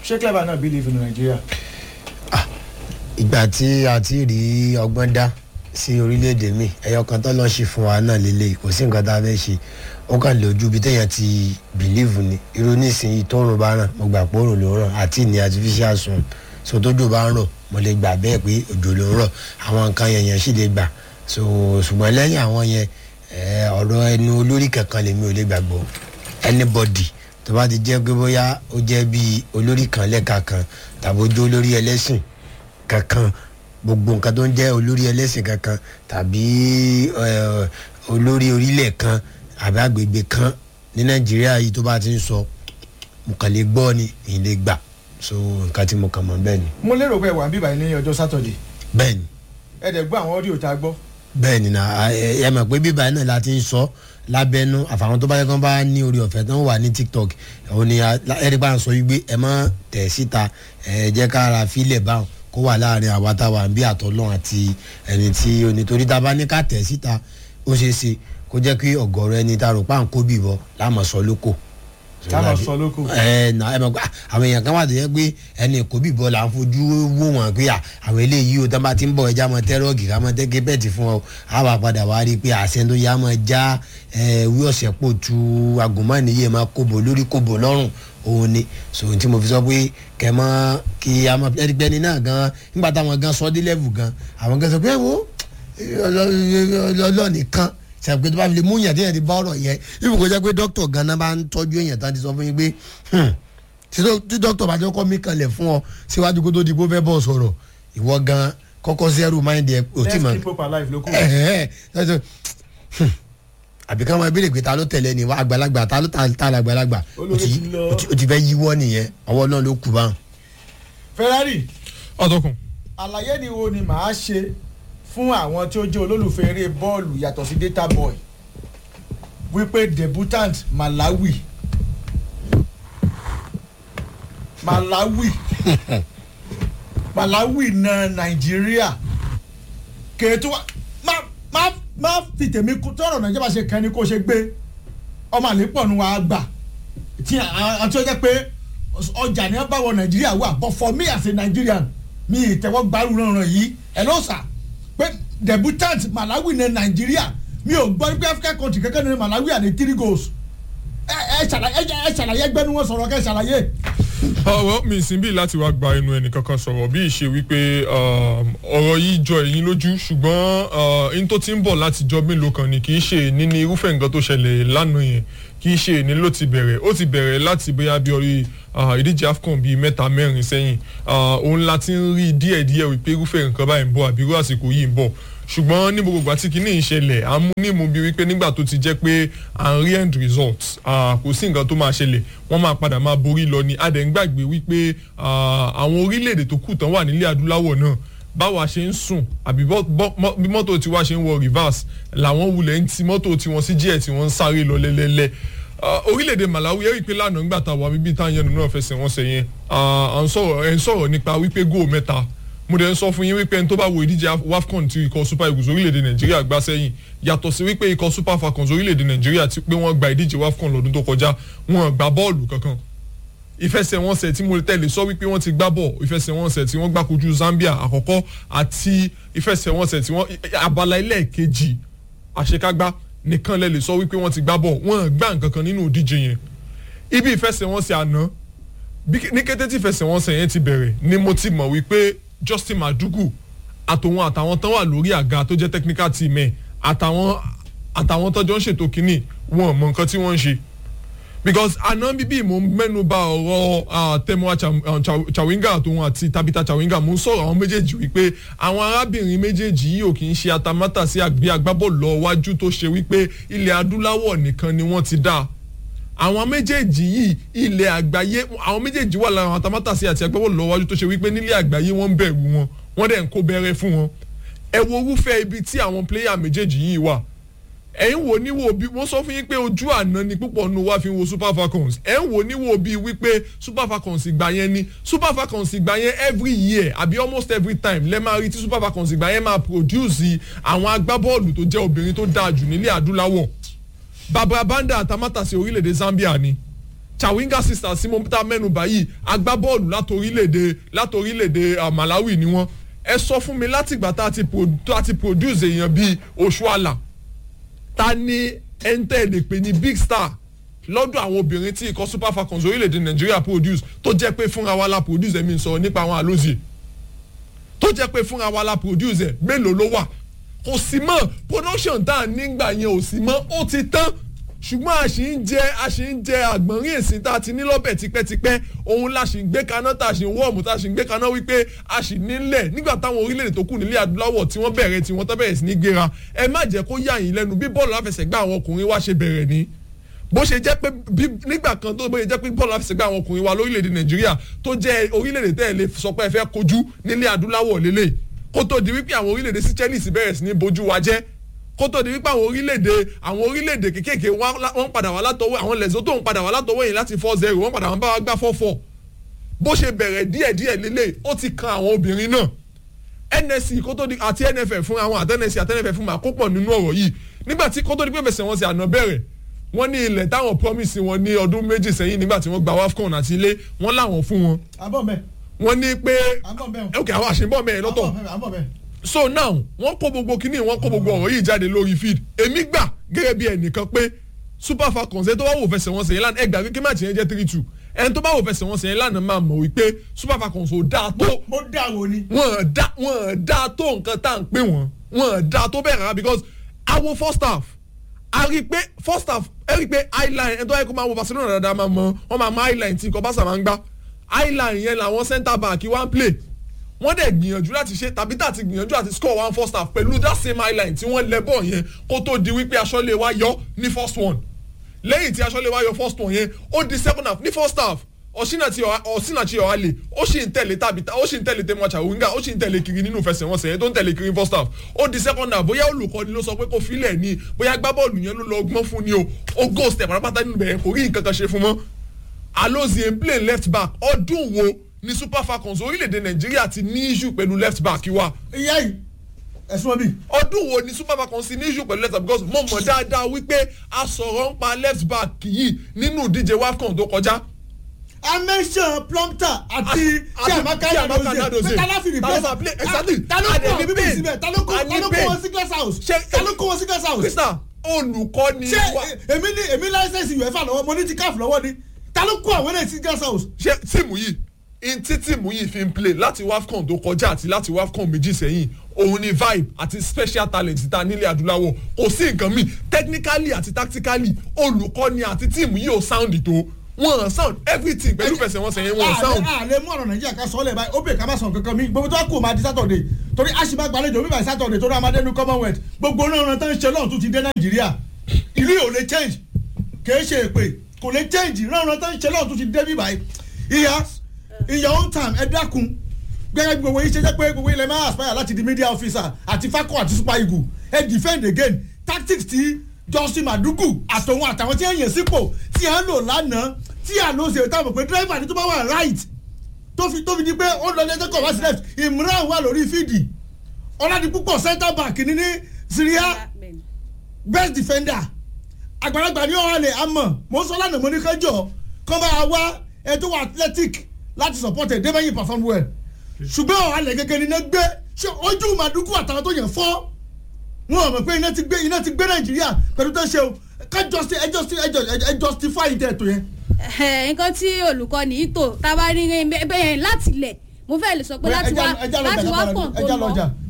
ṣé clever náà believe in Nigeria. ìgbà tí a ti rí ọgbọ́n dá sí orílẹ̀-èdè mi ẹ̀yọ kan tó lọ́ọ́ ṣe fún wa náà lélẹ̀ kò sí nǹkan tá a fẹ́ ṣe ó kàn lójú bí téèyàn ti bìlíìfù ni irú nísìnyí tóòrùn bá ràn mo gbà pé òrùn ló ràn àti ní artificial sun so tójò bá ń rọ̀ mo lè gbà bẹ́ẹ̀ pé òjò ló ń rọ̀ àwọn nǹkan yẹn yẹn sì lè gbà so ṣùgbọ́n lẹ́yìn àwọn yẹn ẹ, ọ̀rọ̀ ẹnu olórí kankan lèmi ò lè gbàgbọ́ anybody tó bá ti jẹ́ pé bóyá ó jẹ́ bíi olórí kan lẹ́ka kan tàbí ojú olórí ẹlẹ́sìn kankan gbogbo nǹkan tó ń jẹ́ olórí ẹlẹ́sìn kankan tàbí ẹ, olórí orílẹ̀ kan àbí agbègbè kan ní nàìjíríà yìí tó bá ti ń sọ mo kàn lè gbọ́ ni èyí lè gbà so nǹkan tí mo kàn mọ́ bẹ́ẹ̀ ni mo lérò pé wà ń bíbá ní ọjọ́ Saturday bẹ́ẹ̀ ni ẹ dẹ̀ gbọ́ àwọn ọ́díò tá a gbọ́. bẹ́ẹ̀ ni na ẹ ẹ mọ̀ pé bíbá yìí náà la ti ń sọ lábẹ́nú àfàwọn tó bá yẹ kán bá ní orí ọ̀fẹ́ tó ń wà ní tiktok òun ni ẹ̀rí bá ń sọ wípé ẹ má tẹ̀ síta ẹ jẹ́ ká ara fílẹ̀ báwọn kó wà láàrin àwa táwa bí àtọ́lọ́n àti ẹni tí onítorí tá a bá ní ká tẹ̀ síta ó ṣeé ṣe kó jẹ́ kí ọ̀gọ̀rọ̀ ẹni tá a rò pa ń kó bìbọ̀ láàmú sọ lóko ká lọ sọ lóko. ẹ nà ẹ mọ̀ pé àwọn èèyàn kan wà tó yẹ pé ẹni kò bí bọ́ọ̀lù à ń fojú wò wọ́n pé à, àwọn eléyìí o tán bá ti ń bọ̀ ẹja mọ tẹ́rọ̀gì ká mọ tẹ́kẹ́ bẹ́ẹ̀tì fún ọ á wà padà wá rí i pé àṣẹ tó yá mọ já ẹ wí ọ̀sẹ̀ pò tu agùnmọ́nìyẹ máa kóbò lórí kóbò lọ́rùn òun ni so ohun tí mo fi sọ pé kẹmọ kí a mọ ẹgbẹni náà gan nígbà táwọn gan sọ dé level gan àwọn gan sọ pé ẹ wo ọlọ́ọ̀nìkan sàpè tó bá fi lè mú yàn téèyàn ti bá ọ̀rọ̀ yẹn ibùkún kó jẹ́ pé dókítà gan-an bá ń tọ́jú èèyàn tán ti sọ fún yín pé hmm, tí dó- tí dókítà bá jẹ́ kọ́ mí kanlẹ̀ fún ọ síwájú kó tó di kó fẹ́ bọ̀ sọ̀rọ̀ ìwọ gan kọ́kọ́ zero mind ẹ̀ ò tí let's mọ̀ keep hope alive lóko. ẹ̀hẹ́ ẹ̀ ẹ̀ àbí ká máa béèrè pé ta ló tẹ̀lé ni wá àgbàlagbà ta ló ta ta àgbàlagbà ó Olórí ti ti lọ. ó ti- ó ti fẹ́ yíwọ́ nìyẹn ọwọ́ náà ló kù báwọn. Ferrari ọ̀tọ̀kùn àlàyé ni wo ni màá ṣe fún àwọn tí ó jẹ́ olólùfẹ́ eré bọ́ọ̀lù yàtọ̀ sí data boy wípé debutant Malawi Malawi Malawi na Nàìjíríà kèétú wa má má má fi tèmi kú tọrọ Nàìjíríà bá ṣe kàn ní kó ṣe gbé ọmọ àlépọ̀ nu wa gbà tí àti ọjọ́ pé ọjà ni wọ́n bá wọ Nàìjíríà wà but for me as a Nigerian mi ìtẹ́wọ́ gbárù rànran yìí ẹ̀ ló sà pé debutant Malawi ní Nàìjíríà mi ò gbọ́ pé African country kankan ní Malawi àní three goals ẹ ẹ ṣàlàyé ẹ ṣàlàyé ẹgbẹ́ ni wọ́n sọ̀rọ̀ kẹ́ ẹ ṣàlàyé. ọwọ́ mi sì ń bí láti wá gba ẹnu ẹnì kankan sọ̀rọ̀ bí ìṣe wípé um, ọ̀rọ̀ yìí jọ ẹ̀yin lójú ṣùgbọ́n uh, in tó ti ń bọ̀ láti jọ mélòó kan ni kì í ṣe ní ní irúfẹ́ nǹkan tó ṣẹlẹ̀ lánàá yẹn kì í ṣe ní ló ti bẹ̀rẹ̀ ó ti bẹ̀rẹ̀ láti bóyá bí orí uh, ìdíje AFCON bíi mẹ́ta mẹ́rin sẹ́yìn uh, òun la ti ń rí díẹ̀díẹ̀ wípé irúfẹ́ nǹkan báyìí ń bọ̀ àbí irú àsìkò yìí ń bọ̀ ṣùgbọ́n ní gbogbo ìgbà tí kinní ń ṣẹlẹ̀ à ń mú ní ìmú bíi wípé nígbà tó ti jẹ́ pé à ń rí end result ah, kò sí nǹkan tó máa ṣẹlẹ̀ wọ́n máa padà máa borí lọ ni a dẹ̀ ń gbàgbé wípé ah, àwọn orílẹ̀-èdè tó kù tán wà nílẹ̀ adúláwọ̀ náà báwa ṣe ń sùn àbí bọ́- bọ́- mọ́- bí mọ́tò tiwa ṣe ń wọ reverse làwọn wulẹ̀ ń ti mọ́tò tiwọn sí díẹ̀ tí wọ́n ń sáré lọ lẹ́lẹ́lẹ́ Ah, orílẹ̀-èdè Malawi ẹ rí i pé lánàá nígbà tá a wà bíbí tá a yẹnu náà fẹsẹ̀ wọn sẹ́yìn à ń sọ̀rọ̀ ẹ̀ ń sọ̀rọ̀ nípa wípé góò mẹ́ta mo dẹ̀ ń sọ fún yín wípé ẹni tó bá wo ìdíje wafcon ti ikọ̀ super eagles orílẹ̀-èdè nàìjíríà gbá sẹ́yìn yàtọ̀ sí wípé ikọ̀ super falcons orílẹ̀-èdè nàìjíríà ti pé wọ́n gba ìdíje wafcon lọ́dún tó kọjá wọn gba bọ́ọ̀lù kankan ìfẹsẹ̀wọnsẹ̀ tí mo tẹ̀lé sọ wípé wọ́n ti gbá bọ̀ ìfẹsẹ̀wọnsẹ̀ tí wọ́n gbá kojú zambia àkọ́kọ́ àti ìfẹsẹ̀wọnsẹ̀ tí wọ́n abala ẹlẹ́ẹ̀kejì àṣekágbá nìkan lẹ lè sọ wípé wọ́n ti gbá bọ̀ wọ́n gbá nǹkan kan nínú ìdíje yẹn ibi ìfẹsẹ̀wọnsẹ̀ àná bí- ní kété tí ìfẹsẹ̀wọnsẹ̀ yẹn ti bẹ̀rẹ̀ ni mo ti mọ̀ wípé Justin Madugu àtòun àtàwọn tán wà lórí àga tó jẹ́ technical team ẹ̀ àtàwọn àtàwọn tọ́jọ́ ń ṣètò kínní wọn ò mọ nǹkan tí wọ́n ń ṣe because àná bíbí mo mẹ́nu bà ọ̀rọ̀ ah, Temuwa Cha- ah, Cha- Chawinga àtòun àti Tabitha Chawinga mo ń sọ̀rọ̀ àwọn méjèèjì wípé àwọn arábìnrin méjèèjì yìí ò kì í ṣe atamátà sí àgbé agbábọ́ọ̀lù lọ wájú tó ṣe wípé ilẹ̀ adúláwọ̀ nìkan ni wọ́n ti dá àwọn méjèèjì yìí ilẹ̀ àgbáyé àwọn méjèèjì wà lára àwọn atamátàsí àti agbábọ́ọ̀lù lọ́wọ́jú tó ṣe wípé nílẹ̀ àgbáyé wọ́n ń bẹ̀rù wọn wọ́n dẹ̀ ń kó bẹ̀rẹ̀ fún wọn ẹ wo orúfẹ́ ibi tí àwọn pléyà méjèèjì yìí wà ẹ̀yin wo níwò bí wọ́n sọ fún yín pé ojú àná ni púpọ̀ nù wá fi wo super falcons ẹ̀ ń wo níwò bí wípé super falcons ìgbà yẹn ni super falcons ìgbà yẹn every year àbí almost every time lẹ́ máa rí tí super falcons ìgbà yẹn máa produce àwọn agbábọ́ọ̀lù tó jẹ́ obìnrin tó dáa jù nílẹ̀ adúláwọ̀ barbara banda àtàmátàsí orílẹ̀-èdè Zambia ni chawinga sisters sí mo ta mẹ́nu báyìí agbábọ́ọ̀lù láti orílẹ̀-èdè láti orílẹ̀-èdè ah, malawi ni wọ́n ẹ sọ fún mi látìgbà tá a ti pro- tá a ti produce èèyàn bíi oṣuala ta ni ẹntẹ́ lè pè ní big star lọ́dọ̀ àwọn obìnrin tí ikọ̀ super falcons orílẹ̀-èdè nàìjíríà produce tó jẹ́ pé fúnra wa la produce ẹ̀mí sọ̀rọ̀ nípa àwọn àlózì tó jẹ́ pé fúnra wa la produce ẹ̀ mélòó ló wà kò sí mọ́ production tá à nígbà yẹn ò sí mọ́ ó ti tán ṣùgbọ́n a sì ń jẹ a sì ń jẹ àgbọ̀nrín èsì tá a ti ní lọ́bẹ̀ tipẹ́tipẹ́ òun la sì ń gbé kaná tá a sì ń wọ́ọ̀mù tá a sì ń gbé kaná wípé a sì nílẹ̀ nígbà táwọn orílẹ̀-èdè tó kù nílẹ̀ adúláwọ̀ tí wọ́n bẹ̀rẹ̀ tí wọ́n tó bẹ̀rẹ̀ sí ní gbéra ẹ má jẹ́ kó yà yín lẹ́nu bí bọ́ọ̀lù àfẹsẹ̀gbá àwọn ọkùnrin wa ṣe bẹ̀rẹ̀ ni bó ṣe jẹ́ pé bí nígbà kan tó bó ṣe jẹ́ pé bọ́ọ̀lù àfẹsẹ̀gbá àwọn ọkùnrin wa lórílẹ̀‐èdè nàìjíríà tó jẹ́ orílẹ̀‐èdè tẹ́ ẹ lè sọ pé ẹ fẹ́ kojú nílẹ̀ adúláwọ̀ lélẹ̀ kó tó di wípé àwọn orílẹ̀‐èdè sí chelsea bẹ̀rẹ̀ sí ní bojú wa jẹ́ kó tó di wípé àwọn orílẹ̀‐èdè àwọn orílẹ̀‐èdè kékèké wọ́n padà wá látọwọ́ àwọn Lesotho ń padà wá látọwọ́ yìí láti four zero wọ́n padà wá bá wa gbá four four bó ṣe bẹ̀rẹ̀ díẹ̀díẹ̀ lélẹ̀ ó ti kan àwọn obìnrin náà nsc kó tó di àti nff fún àwọn àti nsc àti nff fún ma kó pọ̀ nínú ọ̀rọ̀ yìí nígbà tí kó tó di pé fẹsẹ̀ wọn sì àná bẹ̀rẹ̀ wọ́n ní ilẹ̀ táwọn promise wọn ní ọdún méjì sẹ́yìn nígbà tí wọ́n gba wafcon àti ilé wọ́n láwọn fún wọn àbọ̀ mẹ́ wọ́n ní pé àbọ̀ mẹ́ ok àwọn àṣìbọ̀ mẹ́rin lọ́tọ̀ àbọ̀ mẹ́ so now wọ́n kó gbogbo kínní wọ́n kó gbogbo ọ̀rọ̀ yìí jáde lórí feed èmi gbà gẹ́gẹ́ bí ẹnìkan pé super falcons ẹ tó bá wò fẹsẹ̀ wọn sẹ́yìn lánàá ẹ gbà pé máàcì yẹn jẹ́ three two ẹni tó bá wò fẹsẹ̀ wọn sẹ́yìn lánàá máa mọ̀ wípé super falcons ò dáa tó mo dá wo ni. wọ́n dá wọ́n dá tó nǹkan tá à ń pè wọ́n wọ́n dá tó bẹ́ẹ̀ rárá because awo first half a rí i pé first half ẹ rí i pé highline ẹni tó yẹ kó máa wo Barcelona dáadáa máa mọ wọ́n máa mọ highline tí nǹkan bá sàmà ń gbá highline yẹn làwọn centre back wá ń play wọ́n dẹ̀ gbìyànjú láti ṣe tàbí tàti gbìyànjú àti score one first half pẹ̀lú that same highline tí wọ́n lẹ bọ́ọ̀ yẹn kó tó di wípé aṣọ́lé wa yọ ní first one lẹ́yìn tí aṣọ́lé wa yọ first one yẹn ó di second half ní first half ọ̀sìnàtì ọ̀sìnàtì ọ̀hálẹ̀ ó sì ń tẹ̀lé tàbí ó sì ń tẹ̀lé tẹ̀mọ̀ọ́tsà wíńgà ó sì ń tẹ̀lé kiri nínú ìfẹsẹ̀wọnsẹ̀ yẹn tó ń tẹ̀lé kiri first half ó di second half bóyá olùkọ́ni ló sọ pé kó filẹ̀ ni bóyá gbábọ́ọ̀lù yẹn ló lọ gbọ́n fún ni o ó go step pátápátá nínú bẹ̀rẹ̀ kò rí nǹkan kan ṣe fún mọ́ Alozie ń play left back ọdún wo ni Super Falcons orílẹ̀-èdè Nàìjíríà ti ní issue pẹ̀lú left back wa ìyá yìí ẹ̀sùn ọbí. ọdún wo ni Super Falcons ti ní issue pẹ̀lú left back because mo mọ̀ dáadáa wípé a sọ̀rọ̀ ń pa left back yìí nínú ìdíje WAFCON tó kọjá amẹ́sàn plumpter àti chiamaka nadozie tálàfì replace ta ló kó àwọn bíbí síbẹ̀ ta ló kó wọn sí glass house ta ló kó wọn sí glass house. krista olùkọ́ ni ṣé wa èmi ní èmi láìsẹ̀sì uefa lọ́wọ́ mo ní ti caf lọ́wọ́ ni ta ló kó àwọn eléyìí sí glass house. ṣé tíìmù yìí in tí tíìmù yìí fi ń play láti wafcon tó kọjá àti láti wafcon méjì sẹ́yìn òun ni vibe àti special talent ta nílẹ̀ adúláwọ̀ kò sí nǹkan míì technically àti tactically olùkọ́ni àti tíìmù yìí ò sound tó wọ́n sound everything pẹ̀lú fẹsẹ̀ wọn sẹ́yìn wọ́n sound. a lè mú ọ̀rọ̀ nàìjíríà ká sọ ọ́ lẹ̀ báyìí ó bè ká má sọ kankan mi gbogbo tó kù máa di sátọ̀dẹ̀ torí a sì máa gbàlejò bíbá sátọ̀dẹ̀ torí amadé ní commonwealth gbogbo náà tó ń ṣe lọ́run tó ti dé nàìjíríà ìlú yìí ò lè change kìí ṣe èpè kò lè change náà tó ń ṣe lọ́run tó ti dé bíbá yìí ìyá in your own time ẹ dákun gẹ́gẹ́ bí gbogbo yìí ṣe jẹ́ pé gbogbo ilẹ̀ máa aspire láti di media officer àti fakọ àti super eagle ẹ defend again tactics ti Justin Madugu àtòun àtàwọn tí ẹ yàn sípò tí ẹ ń lò lánàá tí àlọ́ ṣe táwọn pé driver ní tó bá wà right tó fi tó fi di pé ó lọ lẹ́jọ́ kọ̀ wá sí left Imran wà lórí fídì Ọládipúpọ̀ center back ní ní Syria best defender àgbàlagbà ní ọ̀hánlẹ̀ àmọ́ mo sọ lánàá mo ní kẹjọ kọ́ bá wá ẹ tó wà athletic láti support ẹ̀ débẹ̀yìn perform well ṣùgbọ́n ọ̀hánlẹ̀ gẹ́gẹ́ ni iná gbé ṣé ojú Madugu àtàwọn tó yàn fọ́ wọn ò mọ̀ pé iná ti gbé iná ti gbé Nàìjíríà pẹ̀lú tó ṣe o ká ẹ justify ìtẹ̀ ètò yẹn nǹkan tí olùkọ́ni yìí tò tá a bá rí bẹ́ẹ̀ láti lẹ̀ mo fẹ́ lè sọ pé láti wá láti wá pọ̀ tó lọ